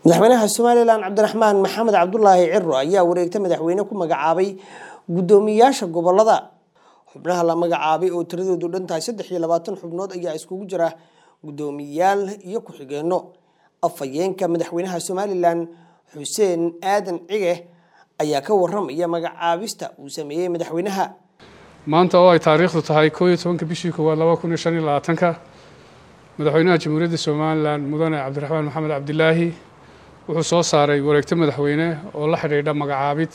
madaxweynaha somalilan cabdiraxmaan maxamed cabdulaahi ciro ayaa wareegta madaxweyne ku magacaabay guddoomiyaasha gobolada xubnaha la magacaabay oo tiradoodu dhan tahay saddex iyo labaatan xubnood ayaa iskugu jira guddoomiyaal iyo ku-xigeenno afhayeenka madaxweynaha somalilan xuseen aadan cige ayaa ka waramaya magacaabista uu sameeyey madaxweynaha maanta oo ay taariikhdu tahay koo iyo tobanka bishii koowaad laba kun iyo shan iyo labaatanka madaxweynaha jamhuuriyadda somalilan mudane cabdiraxmaan maxamed cabdilaahi wuxuu soo saaray wareegto madaxweyne oo la xidhiidha magacaabid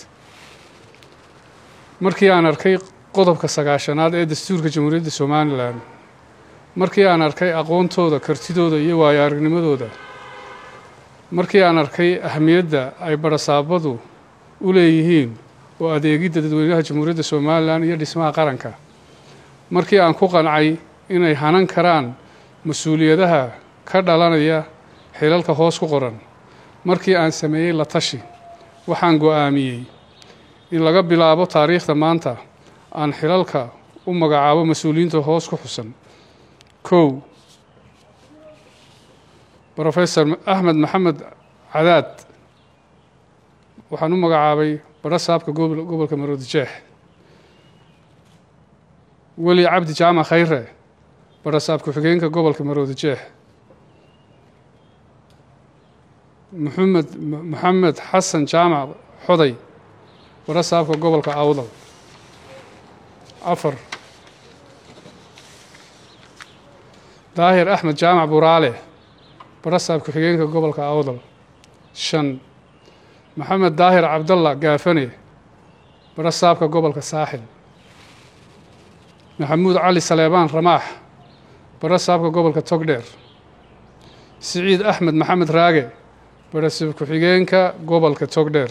markii aan arkay qodobka sagaashanaad ee dastuurka jamhuuriyadda somalilan markii aan arkay aqoontooda kartidooda iyo waayo aragnimadooda markii aan arkay ahamiyadda ay barasaabadu u leeyihiin oo adeegidda dadweynaha jamhuuriyadda somalilan iyo dhismaha qaranka markii aan ku qancay inay hanan karaan mas-uuliyadaha ka dhalanaya xilalka hoos ku qoran markii aan sameeyey la tashi waxaan go-aamiyey in laga bilaabo taariikhda maanta aan xilalka u magacaabo mas-uuliyiinta hoos ku xusan kow rofesor axmed maxamed cadaad waxaan u magacaabay barasaabka gobolka maroodijeex weli cabdi jaamac khayre barasaab ku-xigeenka gobolka maroodijeex muxamed maxamed xasan jaamac xoday barasaabka gobolka awdal afar daahir axmed jaamac buraale barasaab ku-xigeenka gobolka awdal shan maxamed daahir cabdalla gaafane barasaabka gobolka saaxil maxamuud cali saleebaan ramaax barasaabka gobolka togdheer siciid axmed maxamed raage barasaab ku-xigeenka gobolka togdheer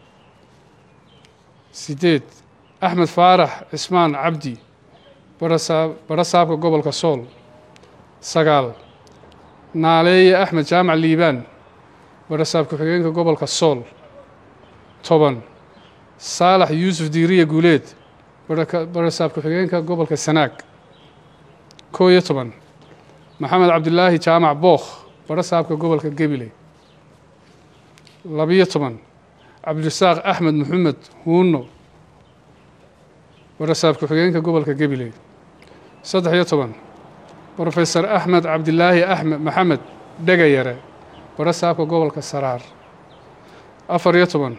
sideed axmed faarax cismaan cabdi barasaab barasaabka gobolka sool sagaal naaleeye axmed jaamac liibaan barasaab ku-xigeenka gobolka sool toban saalax yuusuf diiriye guuleed barasaab ku-xigeenka gobolka sanaag koo iyo toban maxamed cabdilaahi jaamac bookh barasaabka gobolka gebile labiyo toban cabdirasaaq axmed maxamed huuno barasaab ku-xigeenka gobolka gebile saddex iyo toban rofesor axmed cabdilaahi axmed maxamed dhegayare barasaabka gobolka saraar afar iyo toban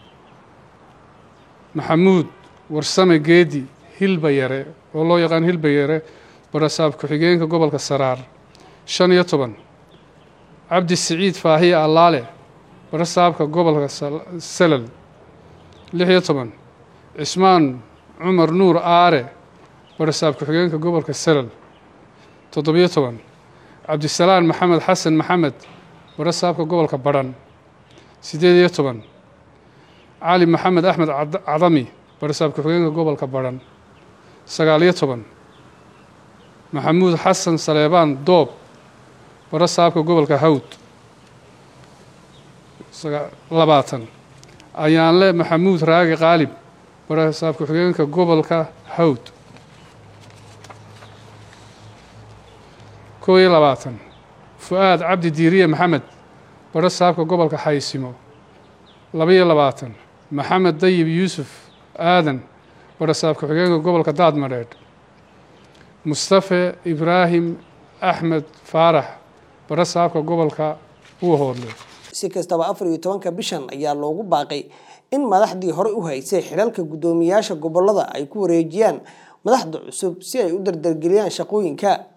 maxamuud warsame geedi hilbayare oo loo yaqaan hilbayare barasaab ku-xigeenka gobolka saraar shan iyo toban cabdi siciid faahiye allaale barasaabka gobolka salal lix iyo toban cismaan cumar nuur aare barasaab ku-xigeenka gobolka salal toddobiyo toban cabdisalaan maxamed xasan maxamed barasaabka gobolka badhan siddeed iyo toban cali maxamed axmed cadami barasaab ku-xigeenka gobolka badhan sagaaliyo toban maxamuud xasan saleebaan doob barasaabka gobolka hawd labaatan ayaanle maxamuud raagi qaalib barasaab ku-xigeenka gobolka hawd koo iyo labaatan fu-aad cabdi diiriye maxamed barasaabka gobolka xaysimo labaiyo labaatan maxamed dayib yuusuf aadan barasaab ku-xigeenka gobolka daadmadheedh mustafe ibraahim axmed faarax barasaabka gobolka uhoodle si kastaba afar iyo tobanka bishan ayaa loogu baaqay in madaxdii horey u haysay xilalka guddoomiyaasha gobolada ay ku wareejiyaan madaxda cusub si ay u dardargeliyaan shaqooyinka